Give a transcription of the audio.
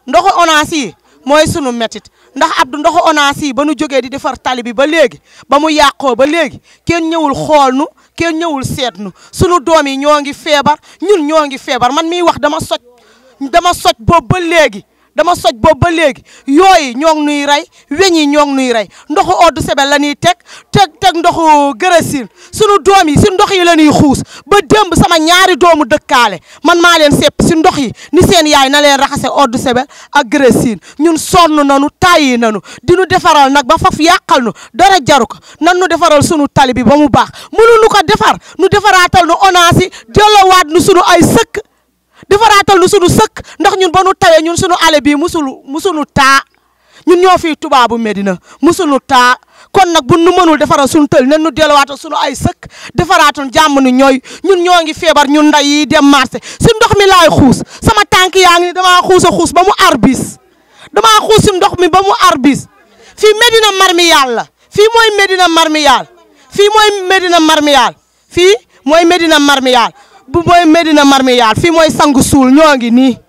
ndoxu ONAS yi mooy sunu métit ndax Abdou ndoxu ONAS yi ba nu jógee di defar tali bi ba léegi ba mu yàqoo ba léegi kenn ñëwul xool nu kenn ñëwul seet nu sunu doom yi ñoo ngi feebar ñun ñoo ngi feebar man miy wax dama soj dama soj boobu ba léegi dama soj boobu ba léegi yooyu ñoo ngi nuy rey weñ yi ñoo ngi nuy rey ndoxu eau de Javel la ñuy teg teg teg ndoxu gërësin sunu doom yi si ndox yi la ñuy xuus ba démb sama ñaari doomu dëkkaale man maa leen sepp si ndox yi ni seen yaay na leen raxase eau de Javel ak gërësin ñun sonn nanu tàyyi nanu di nu defaral nag ba faf yàqal nu dara jaru ko nan nu defaral sunu tali bi ba mu baax mënuñu ko defar nu defaraatal nu ONAS yi delloowaat nu sunu ay sëkk defaraatal nu sunu sëkk ndax ñun ba nu tawee ñun sunu ale bii musulu musunu taa ñun ñoo fii tubaabu Medina musunu taa kon nag bu nu mënul defaral sunu tël nen nu delluwaatal sunu ay sëkk defaraatal jàmm ni ñooy ñun ñoo ngi feebar ñun nday yi dem marché si ndox mi laay xuus sama tànk yaa ngi ni damaa xuus a xuus ba mu arbis damaa xuus si ndox mi ba mu arbis fii Medina Marmiyal la fii mooy Medina Marmiyal fii mooy Medina Marmiyal fii mooy Medina Marmiyal bu mooy Medina Marmiyal fii mooy sangu suul ñoo ngi nii